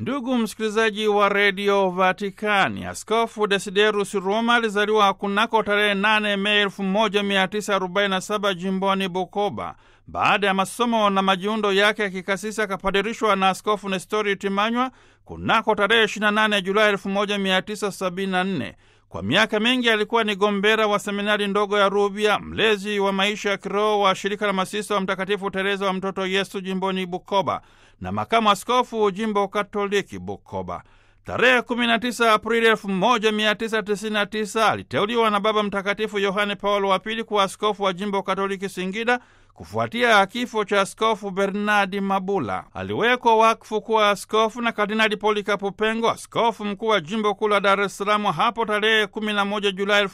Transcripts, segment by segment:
Ndugu msikilizaji wa redio Vatikani, Askofu Desiderus Roma alizaliwa kunako tarehe 8 Mei 1947 jimboni Bukoba. Baada ya masomo na majiundo yake ya kikasisi akapadirishwa na Askofu Nestori Timanywa kunako tarehe 28 Julai 1974. Kwa miaka mingi alikuwa ni gombera wa seminari ndogo ya Rubya, mlezi wa maisha ya kiroho wa shirika la masista wa Mtakatifu Tereza wa Mtoto Yesu jimboni Bukoba na makamu askofu jimbo Katoliki Bukoba. Tarehe 19 Aprili 1999 aliteuliwa na Baba Mtakatifu Yohane Paulo wa Pili kuwa askofu wa jimbo Katoliki Singida kufuatia kifo cha askofu Bernardi Mabula. Aliwekwa wakfu kuwa askofu na Kardinali Polikapo Pengo, askofu mkuu wa jimbo kuu la Dar es Salaam hapo tarehe 11 Julai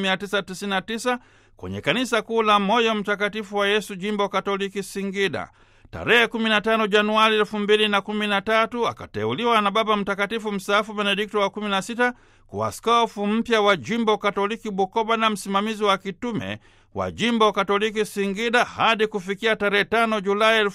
1999 kwenye kanisa kuu la Moyo Mtakatifu wa Yesu jimbo Katoliki Singida. Tarehe 15 Januari 2013 akateuliwa na Baba Mtakatifu mstaafu Benedikto wa 16 kuwa askofu mpya wa jimbo Katoliki Bukoba na msimamizi wa kitume wa jimbo Katoliki Singida hadi kufikia tarehe 5 Julai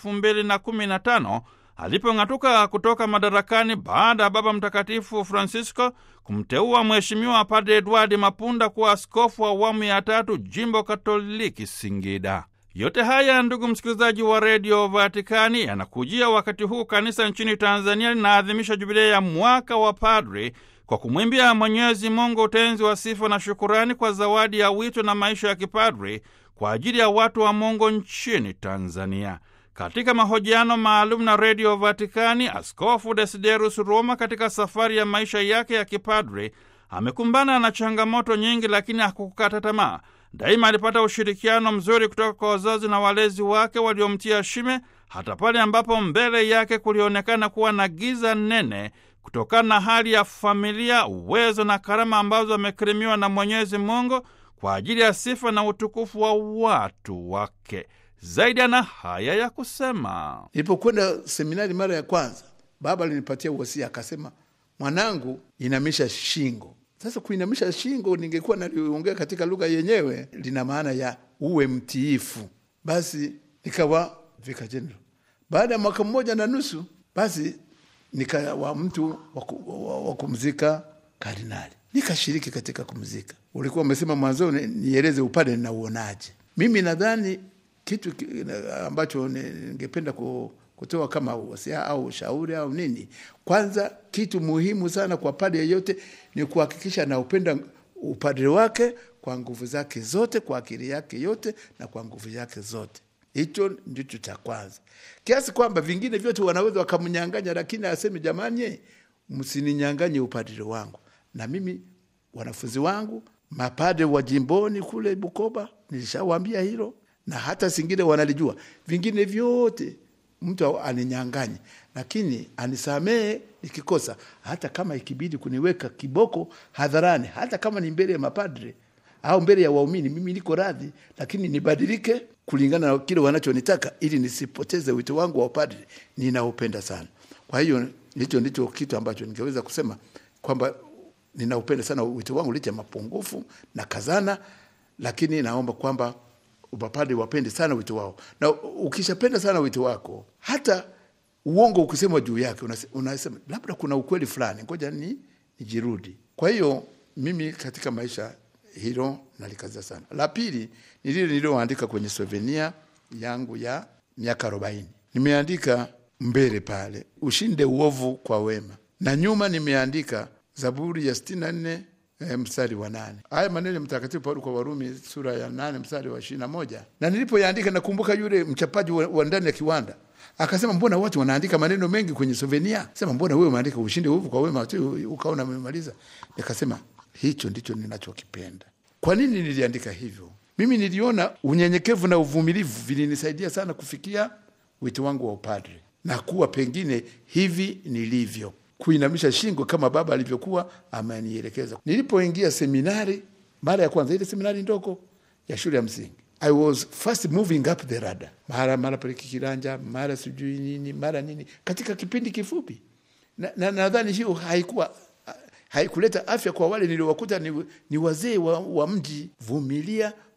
2015 alipong'atuka kutoka madarakani baada ya Baba Mtakatifu Francisco kumteua Mheshimiwa Padre Edward Mapunda kuwa askofu wa awamu ya tatu jimbo Katoliki Singida. Yote haya ndugu msikilizaji wa redio Vatikani, yanakujia wakati huu kanisa nchini Tanzania linaadhimisha jubilei ya mwaka wa padri kwa kumwimbia Mwenyezi Mungu utenzi wa sifa na shukurani kwa zawadi ya wito na maisha ya kipadri kwa ajili ya watu wa Mungu nchini Tanzania. Katika mahojiano maalum na redio Vatikani, Askofu Desiderus Roma katika safari ya maisha yake ya kipadri amekumbana na changamoto nyingi, lakini hakukata tamaa. Daima alipata ushirikiano mzuri kutoka kwa wazazi na walezi wake waliomtia shime, hata pale ambapo mbele yake kulionekana kuwa na giza nene kutokana na hali ya familia, uwezo na karama ambazo amekirimiwa na Mwenyezi Mungu kwa ajili ya sifa na utukufu wa watu wake. Zaidi ana haya ya kusema: Nilipokwenda seminari mara ya kwanza, baba alinipatia uwasia, akasema, mwanangu, inamisha shingo. Sasa kuinamisha shingo, ningekuwa naliongea katika lugha yenyewe, lina maana ya uwe mtiifu. Basi nikawa vika general. Baada ya mwaka mmoja na nusu, basi nikawa mtu wa kumzika kardinali, nikashiriki katika kumzika. Ulikuwa umesema mwanzoni nieleze upande ninauonaje. Mimi nadhani kitu ambacho ningependa kutoa kama wasia au ushauri au nini, kwanza, kitu muhimu sana kwa padre yeyote ni kuhakikisha anaupenda upadre wake kwa nguvu zake zote, kwa akili yake yote na kwa nguvu yake zote. Hicho ndicho cha kwanza, kiasi kwamba vingine vyote wanaweza wakamnyang'anya, lakini aseme jamani, msininyang'anye upadre wangu. Na mimi wanafunzi wangu mapadre wa jimboni kule Bukoba nilishawaambia hilo, na hata singine wanalijua. Vingine vyote mtu aninyang'anye, lakini anisamehe nikikosa, hata kama ikibidi kuniweka kiboko hadharani, hata kama ni mbele ya mapadre au mbele ya waumini, mimi niko radhi, lakini nibadilike kulingana na kile wanachonitaka, ili nisipoteze wito wangu wa upadre ninaupenda sana. Kwa hiyo hicho ndicho kitu ambacho ningeweza kusema kwamba ninaupenda sana wito wangu licha mapungufu na kazana, lakini naomba kwamba mapadre wapende sana wito wao, na ukishapenda sana wito wako, hata uongo ukisema juu yake unasema labda kuna ukweli fulani, ngoja ni nijirudi. Kwa hiyo mimi katika maisha hilo nalikazia sana. La pili ni lile nililoandika kwenye souvenir yangu ya miaka arobaini. Nimeandika mbele pale, ushinde uovu kwa wema, na nyuma nimeandika Zaburi ya sitini na nne E, mstari wa nane. Haya maneno ya Mtakatifu Paulo kwa Warumi sura ya nane mstari wa ishirini na moja. Na nilipoyaandika nakumbuka yule mchapaji wa, wa ndani ya kiwanda akasema, mbona watu wanaandika maneno mengi kwenye souvenir? Sema, mbona wewe umeandika ushinde uovu kwa wema tu ukaona umemaliza? Nikasema hicho ndicho ninachokipenda. Kwa nini niliandika hivyo? Mimi niliona unyenyekevu na uvumilivu vilinisaidia sana kufikia wito wangu wa upadre na kuwa pengine hivi nilivyo kuinamisha shingo kama baba alivyokuwa amenielekeza. Nilipoingia seminari mara ya kwanza, ile seminari ndogo ya shule ya msingi, I was first moving up the ladder, mara mara pale kikiranja, mara sijui nini, mara nini, katika kipindi kifupi, na nadhani hiyo haikuwa haikuleta afya kwa wale niliowakuta ni, ni wazee wa, wa mji. Vumilia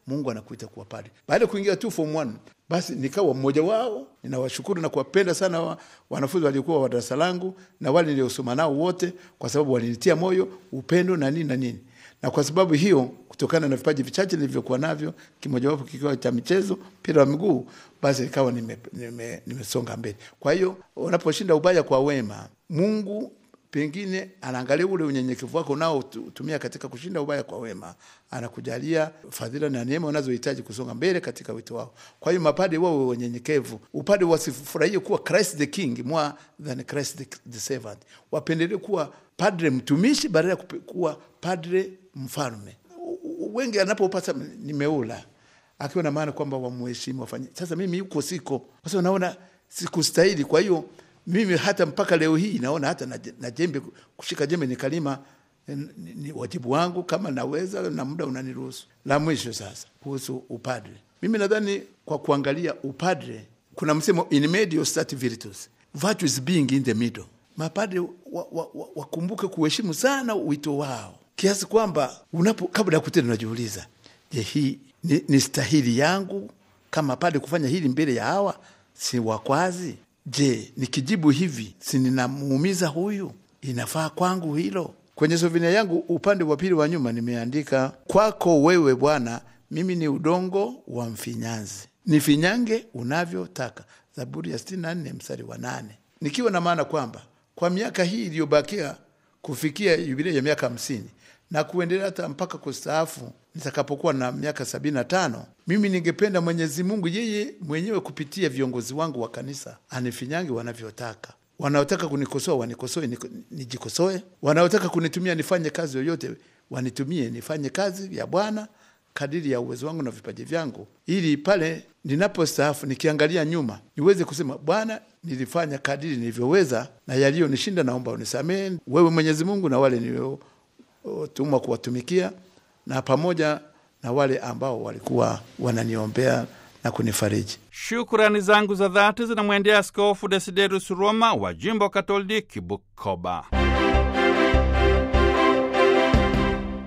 Mungu anakuita kuwa padre. Baada ya kuingia tu form 1 basi nikawa mmoja wao. Ninawashukuru na kuwapenda sana wa, wanafunzi waliokuwa wa darasa langu na wale niliosoma nao wote, kwa sababu walinitia moyo, upendo na nini na nini. Na kwa sababu hiyo, kutokana na vipaji vichache nilivyokuwa navyo, kimojawapo kikiwa cha michezo, mpira wa miguu, basi nikawa nimesonga nime, nime mbele. Kwa hiyo unaposhinda ubaya kwa wema, Mungu pengine anaangalia ule unyenyekevu wako nao tumia katika kushinda ubaya kwa wema, anakujalia fadhila na neema unazohitaji kusonga mbele katika wito wao. Kwa hiyo mapade wawe wanyenyekevu, upade wasifurahie kuwa Christ the King more than Christ the, the servant, wapendelee kuwa padre mtumishi badala ya kuwa padre mfalme. Wengi anapopata nimeula akiwa na maana kwamba wamuheshimu wafanye. Sasa mimi yuko siko, kwa sababu naona sikustahili, kwa hiyo mimi hata mpaka leo hii naona hata na, na jembe kushika jembe ni kalima ni, ni wajibu wangu kama naweza na muda unaniruhusu. La mwisho sasa kuhusu upadre, mimi nadhani kwa kuangalia upadre kuna msemo in medio stat virtus virtues being in the middle. Mapadre wakumbuke wa, wa, wa kuheshimu sana wito wao kiasi kwamba unapo kabla ya kutenda unajiuliza, je, hii ni, ni stahili yangu kama padre kufanya hili mbele ya hawa si wakwazi Je, nikijibu hivi si ninamuumiza huyu? Inafaa kwangu hilo? Kwenye sovina yangu upande wa pili wa nyuma nimeandika, kwako wewe Bwana mimi ni udongo wa mfinyanzi, nifinyange unavyotaka. Zaburi ya sitini na nne mstari wa nane, nikiwa na maana kwamba kwa miaka hii iliyobakia kufikia yubilei ya miaka hamsini na kuendelea hata mpaka kustaafu nitakapokuwa na miaka sabini na tano mimi ningependa Mwenyezi Mungu yeye mwenyewe kupitia viongozi wangu wa kanisa anifinyange wanavyotaka. Wanaotaka kunikosoa wanikosoe, nijikosoe. Wanaotaka kunitumia nifanye kazi yoyote wanitumie, nifanye kazi ya Bwana kadiri ya uwezo wangu na vipaji vyangu, ili pale ninapostaafu nikiangalia nyuma niweze kusema, Bwana, nilifanya kadiri nilivyoweza, na yaliyonishinda naomba unisamehe wewe Mwenyezi Mungu na wale nilio tumwa kuwatumikia na pamoja na wale ambao walikuwa wananiombea na kunifariji. Shukrani zangu za dhati zinamwendea Askofu Desiderius Roma wa jimbo Katoliki Bukoba.